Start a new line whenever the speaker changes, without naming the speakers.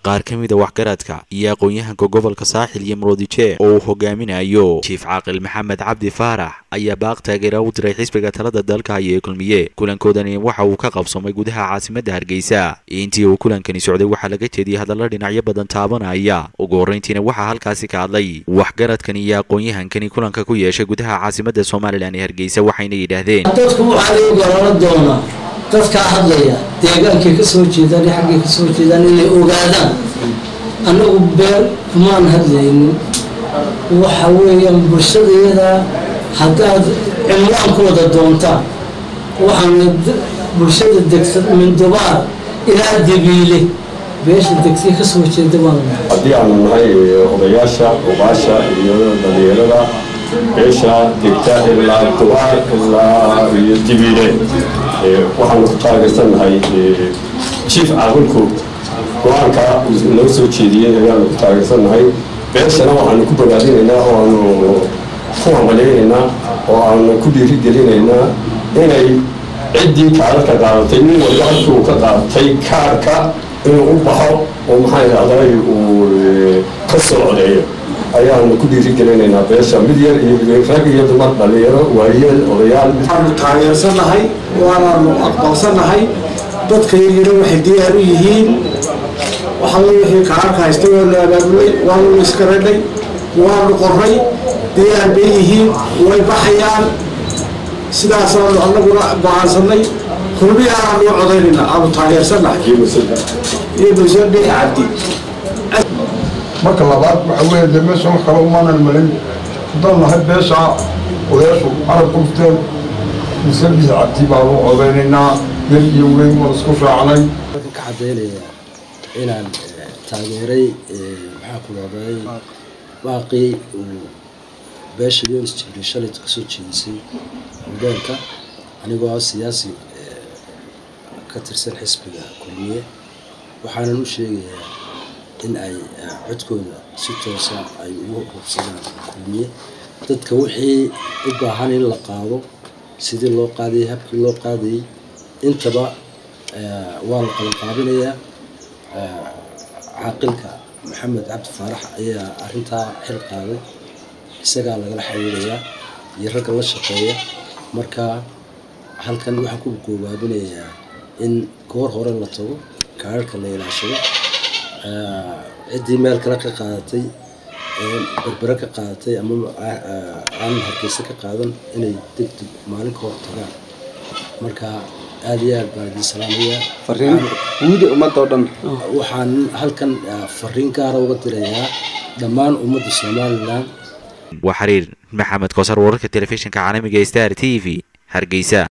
qaar ka mida waxgaradka iyo aqoon-yahanka gobolka saaxil iyo muroodije oo uu hogaaminayo jiif caaqil maxamed cabdi faarax ayaa baaq taageera u diray xisbiga talada dalka haya ee kulmiye kulankoodani waxa uu ka qabsoomay gudaha caasimadda hargeysa intii uu kulankani socday waxaa laga jeediyey hadalla dhinacyo badan taabanaya ugu horreyntiina waxaa halkaasi ka hadlay waxgaradkan iyo aqoon-yahankani kulanka ku yeeshay gudaha caasimadda somalilan ee hargeysa waxayna yidhaahdeen
dadku waxaa lagu garano doonaa dadkaa hadlaya deegaankay ka soo jeedaan iyo xaggay ka soo jeedaan inay ogaadaan annagu been kumaan hadlaynin waxa weeyaan bulshadayada haddaad cimlaan ku wada doontaan waxaana bulshada degsan mindubaar ilaa dabiile beesha degsiya ka soo jeeda baan
haddii aanu nahay odayaasha obaasha iyo dhalinyarada beesha degta ilaa dubaar ilaa iyo dibiile waxaanu ku taageersannahay jiif caaqilku go-aanka noo soo jeediyey ayaanu ku taageersannahay beeshana waxaanu ku bogaadinaynaa oo aanu ku hambalyaynaynaa oo aanu ku dhiirigelinaynaa inay ciddii kaararka qaadatay nin walba halkii uu ka qaadatay kaarka inuu u baxo oo maxaa idhahday uu ka soo codeeyo ayaanu ku dhiirigelinaynaa beesha mid yar iyo rag iyo dumar dhalinyaro waayeel odayaal
waxaanu taageersannahay waanaanu aqbalsannahay dadka yaryaro waxay diyaar u yihiin waxalla wixii kaararka haysta waanu abaabulay waanu iska radhay waanu qorray diyaar bay yihiin way baxayaan sidaasaanu annaguna go-aansanay kulmiyaanaanu codaynayna aanu taageersannahay iyo musadhe cabdi
marka labaad waxa weeye dee meesha wax kale umaanan malin haddaan nahay beesha odayaashu carab qufteen musadhe cabdi baanu codaynaynaa yar iyo weyn waan isku raacnay
ka caddaynaya inaan taageeray maxaa ku dhahday baaqii uu beesha yonis jibriil shalayt ka soo jeedisay hogaanka anigoo ah siyaasi ka tirsan xisbiga kulmiye waxaanan u sheegayaa in ay codkooda si toosa ay ugu hubsadaan kulmiye dadka wixii u baahan in la qaado sidii loo qaadayay habkii loo qaadayay intaba waa la qabanqaabinayaa caaqilka maxamed cabdi faarax ayaa arintaa xil qaaday isagaa lagala xiriirayaa iyo ragga la shaqeeya marka halkan waxaan ku goobaabinayaa in goor hore la tago kaararka la ilaashado ciddii meel kale ka qaadatay berbere ka qaadatay ama aan hargeysa ka qaadan inay degdeg maalin ka hor tagaan marka aada iyo aad baan idin salaamayaa
guuda ummadda oo dhan
waxaan halkan fariin gaara uga dirayaa dhammaan ummadda somalilan
waa xiriir maxamed koosar wararka telefishinka caalamiga star t v hargeysa